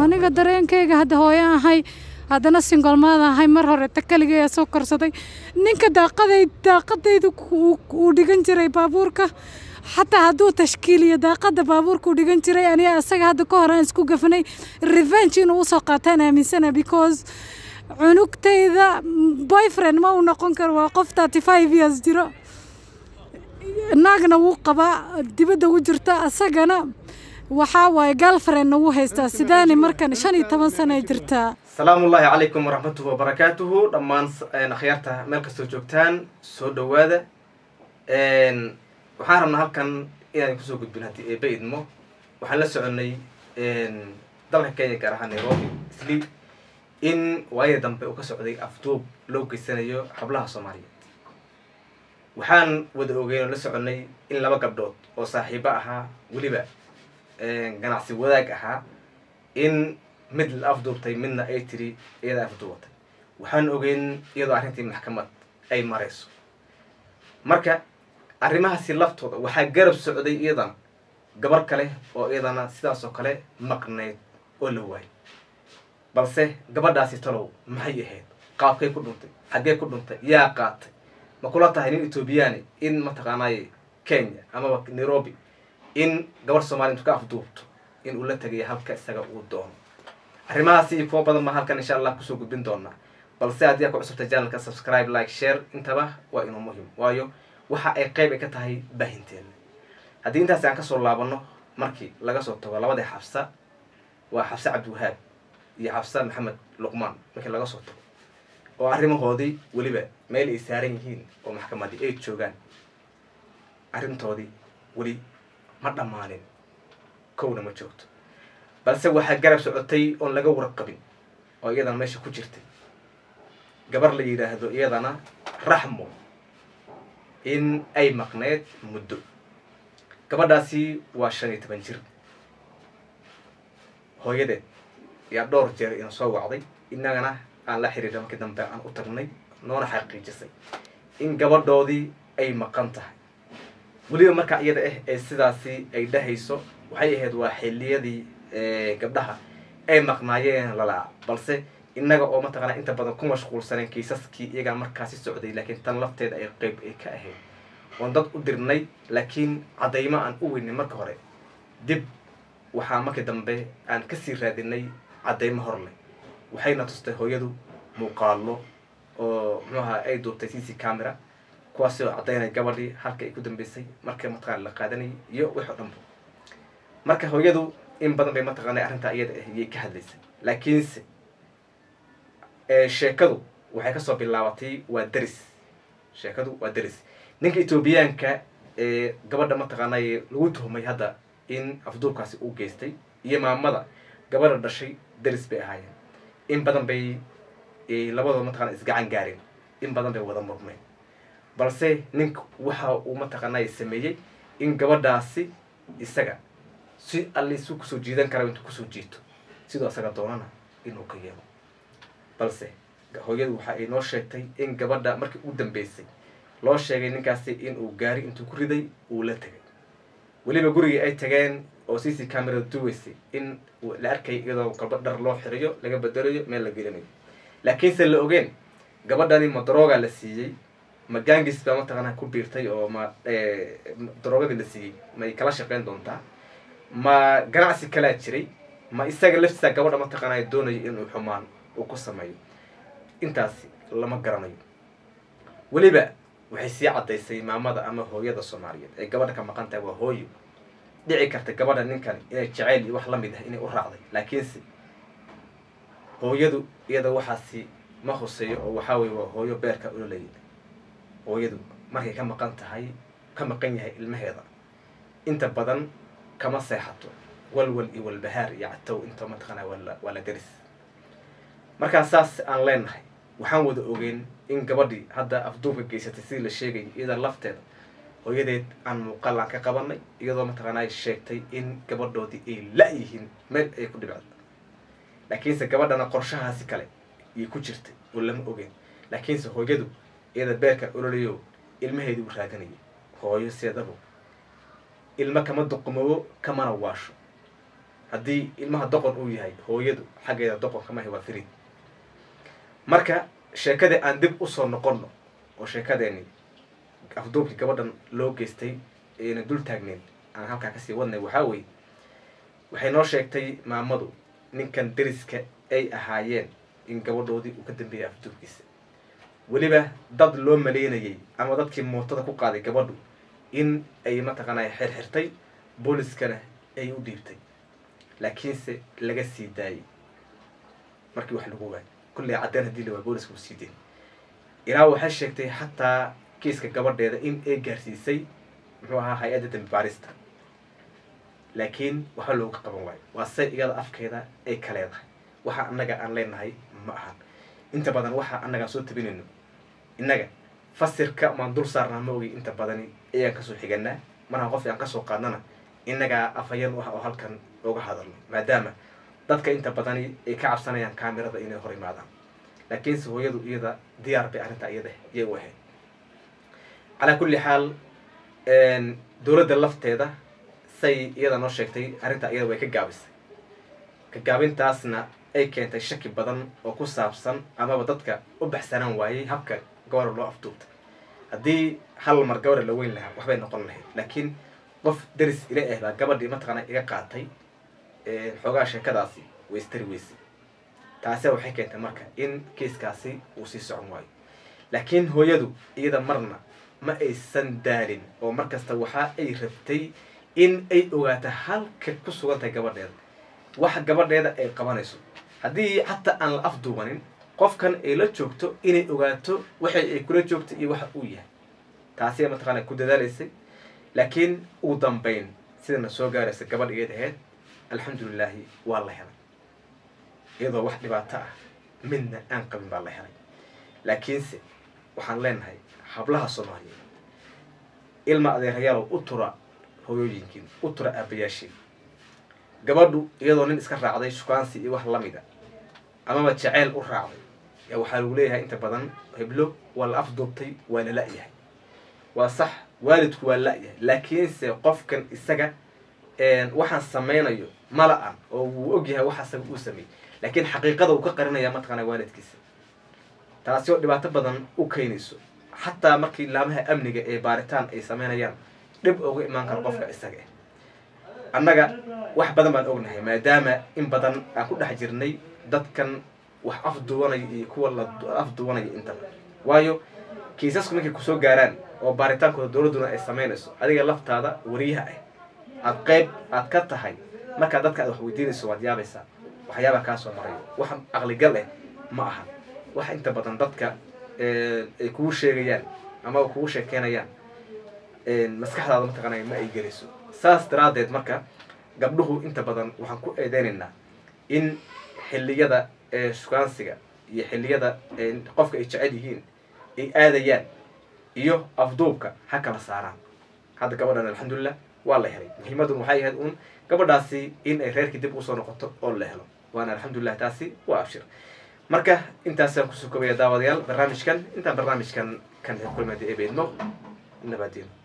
aniga dareenkayga hadda hooyo ahay haddana singolmaada ahay mar hore ta keligeeya soo korsaday ninka daaqaday daaqadaydu uu dhigan jiray baabuurka xataa hadduu tashkiiliyo daaqada baabuurka uu dhigan jiray aniga asaga hadda ka hor aan isku gafanay revenge inuu usoo qaataan aaminsana because cunugtayda boyfriend ma uu noqon karo waa qof thirty five years jiro naagna wuu qabaa dibadda u jirta asagana waxaa waaye galfriendna wuu haystaa sidaani markan shan iyo toban sana ay jirtaa asalaamu ullaahi calaykum waraxmatuhu wabarakaatuhu dhammaan akhyaarta meel kastoo joogtaan soo dhowaada waxaan rabnaa halkan inaan kusoo gudbin haddii eeba idmo waxaan la soconay dalka kenya gaar ahaan nairobi isli in waayadii dambe uu ka socday afduub loo geysanayo hablaha soomaaliyeed waxaan wada ogeyn oo la soconay in laba gabdhood oo saaxiibo ahaa weliba ganacsi wadaag ahaa in mid la afduubtay midna ay tiri iyada afduubatay waxaan ogeyn iyadoo arrintii maxkamad ay marayso marka arrimahaasi laftooda waxaa garab socday iyadana gabar kale oo iyadana sidaas oo kale maqnayd oo la waayay balse gabadhaasi talow maxay ahayd qaabkay ku dhuntay xaggee ku dhuntay yaa qaatay ma kula tahay nin ethoobiyaani in mataqaanaaye kenya amaba nairobi in gabar soomaliya intu ka afduubto in uu la tegayo halka isaga uu doono arrimahaasi iyo kuwa badan baa halkan insha allah kusoo gudbin doonaa balse haddii aa ku cusubta janalka subscribe like share intaba waa inuu muhim waayo waxa ay qeyb ay ka tahay baahinteena haddii intaasi aan kasoo laabano markii laga soo tago labadii xabsa waa xabse cabdiwahaab iyo xabse maxamed luqmaan markii laga soo tago oo arrimahoodii weliba meel ay saaran yihiin oo maxkamadii ay joogaan arrintoodii weli ma dhammaanin kowna ma joogto balse waxaa garab socotay oon laga warqabin oo iyadana meesha ku jirtay gabar la yidhaahdo iyadana raxmo in ay maqneyd muddo gabadhaasi waa shan iyo toban jir hooyadeed yaa dhowr jeer ina soo wacday innagana aan la xiriira markii dambe aan u tagnay noona xaqiijisay in gabadhoodii ay maqan tahay weliba markaa iyada ah ee sidaasi ay dhahayso waxay ahayd waa xilliyadii gabdhaha ay maqnaayeen lalaa balse innaga oo mataqaana inta badan ku mashquulsaneen kiisaskii iyagaa markaasi socday laakiin tan lafteeda ay qeyb ay ka ahayd oon dad u dirnay laakiin caddaymo aan u weynay marka hore dib waxaa markii dambe aan kasii raadinay caddaymo hor leh waxayna tustay hooyadu muuqaalo oo muxuaha ay duubtay c c camera kuwaasi oo caddaynay gabadhii halka ay ku dambeysay marka mataqana la qaadanayay iyo wix oo dhanba marka hooyadu in badan bay mataqaana arrintaa iyada ah iyay ka hadlaysay laakiinse sheekadu waxay kasoo bilaabatay waa deris sheekadu waa deris ninka ethoobiyaanka ee gabadha mataqaanay lagu tuhmay hadda in afduubkaasi u geystay iyo maamada gabadha dhashay deris bay ahaayeen in badan bay labadooda mataqana isgacan gaareen in badan bay wada murmeen balse ninka waxa uu mataqaanay sameeyey in gabadhaasi isaga si allisu kusoo jiidan kara intuu kusoo jiito sidoo isaga doonana inuu ka yeelo balse hooyadu waxa ay noo sheegtay in gabadha markii u dambeysay loo sheegay ninkaasi in uu gaari intuu ku riday uu la tegay weliba gurigii ay tageen oo c c camerada duweysay in la arkay iyadoo galba dhar loo xirayo laga bedelayo meel la gelinayo laakiinse la ogeen gabadhani ma darooga la siiyey ma gangis baa mataqaana ku biirtay oo ma daroogadii la siiyey may kala shaqeyn doontaa ma ganacsi kalaa jiray ma isaga laftiisa gabadha mataqaana doonayo inuu xumaan uu ku sameeyo intaasi lama garanayo weliba waxay sii caddaysay maamada ama hooyada soomaaliyeed ee gabadha ka maqan tahay waa hooyo dhici karta gabadha ninkan inay jaceyl iyo wax la mid ah inay u raacday laakiinse hooyadu iyada waxaasi ma huseeyo oo waxaa weye waa hooyo beerka ololaya hooyadu markay ka maqan tahay ka maqan yahay ilmaheeda inta badan kama seexato walwal iyo walbahaar iyo catow inta mataqaana waa la deris markaa saas aan leenahay waxaan wada ogeyn in gabadhii hadda afduubka geysatay sidii la sheegayay iyada lafteeda hooyadeed aan muuqaal aan ka qabanay iyadoo mataqaanaa sheegtay in gabadhoodii ay la-yihiin meel ay ku dhibcda laakiinse gabadhana qorshahaasi kale ayay ku jirtay oo lama ogeyn laakiinse hooyadu iyada beerka ololayo ilmaheedii u raadinayo hooyo seedabo ilmo kama duqumoobo kamana waasho haddii ilmaha doqon uu yahay hooyadu xaggeeda doqonka mahi waa firiid marka sheekadii aan dib usoo noqonno oo sheekadeeni afduubkii gabadhan loo geystay ayna dul taagneyn aan halkaa kasii wadnay waxaa weye waxay noo sheegtay maamadu ninkan deriska ay ahaayeen in gabadhoodii uu ka dambeeyay afduubkiisa weliba dad loo maleynayay ama dadkii mootada ku qaaday gabadhu in ay mataqaanaa xirxirtay booliskana ay u dhiibtay laakiinse laga sii daayay markii wax lagu waayay kulley caddeen haddii la waay booliska u sii dayn ilaa waxay sheegtay xataa kiiska gabadheeda in ay gaarsiisay muxuu ahaa hay-adda dambi baarista laakiin waxba looga qaban waayo waa say iyada afkeeda ay ka leedahay waxa annaga aan leenahay ma ahan inta badan waxa annagaan soo tabinayno innaga fasirka maan dul saarnaa ma ogi inta badani ayaan kasoo xiganaa markaan qof aan kasoo qaadnana innagaa afhayeen u ah oo halkan oga hadalno maadaama dadka inta badani ay ka cabsanayaan kaamirada inay hor imaadaan laakiinse hooyadu iyada diyaar bay arrintaa iyada yay u ahayd calaa kulli xaal dowladda lafteeda say iyada noo sheegtay arrintaa iyada way ka gaabisay ka gaabintaasna ay keentay shaki badan oo ku saabsan amaba dadka u baxsanaan waayey habka gabara loo afduubta haddii hal mar gabara la weyn lahaa waxbay noqon lahayd laakiin qof deris ila ah baa gabadhii mataqaana iga qaatay xoogaa sheekadaasi way istari weysay taase waxay keentay marka in kiiskaasi uu sii socon waayo laakiin hooyadu iyada marna ma aysan daalin oo markasta waxa ay rabtay in ay ogaato halka ku sugan tahay gabadheeda waxa gabadheeda ay qabanayso haddii xataa aan la afduubanin qofkan ay la joogto inay ogaato waxay ay kula joogto iyo waxa uu yahay taasi mataqaana ku dadaalaysay laakiin ugu dambayn sidana soo gaaraysa gabadh iyad ahayd alxamdulilaahi waa la helay iyadoo wax dhibaato ah midna aan qabin baa la helay laakiinse waxaan leenahay hablaha soomaaliyeed ilma adeerayaalow u tura hooyooyinkiin u tura aabayaashiin gabadhu iyadoo nin iska raacday shukaansi iyo wax lamida amaba jaceyl u raacday yaa waxaa lagu leeyahay inta badan heblo waa la afduubtay waa la la-yahay waa sax waalidku waa la-yahay laakiinse qofkan isaga waxaan samaynayo mala-an oo wuu ogyahay waxa isaga uu sameeyey laakiin xaqiiqada uu ka qarinaya mataqaana waalidkiisa taasi oo dhibaato badan u keenayso xataa markii laamaha amniga ee baaritaan ay sameynayaan dhib uga imaan karo qofka isaga ah annaga wax badan baan ognahay maadaama in badan aan ku dhex jirnay dadkan wax afduwanaya iyo kuwa la afduwanaya intaba waayo kiisasku markay kusoo gaaraan oo baaritaankooda dowladduna ay samaynayso adiga laftaada wariyaha ah aad qeyb aad ka tahay markaa dadka aad wax weydiinayso waad yaabaysaa waxyaabaa kaa soo marayo wax aqligal eh ma aha wax inta badan dadka ay kugu sheegayaan ama kugu sheekeynayaan maskaxdaada mataqaanay ma ay gelayso saas daraaddeed marka gabdhuhu inta badan waxaan ku eedeynaynaa in xilliyada shukaansiga iyo xilliyada qofka ay jecel yihiin ay aadayaan iyo afduubka ha kala saaraan hadda gabadhan alxamdulilah waa la helay muhiimadun waxay ahayd un gabadhaasi in ay reerkii dib usoo noqoto oo la helo waana alxamdulilah taasi waa abshir marka intaasaan kusoo kobaya daawadayaal barnaamijkan intaan barnaamijkan kan kulmada ebeedmo nabadino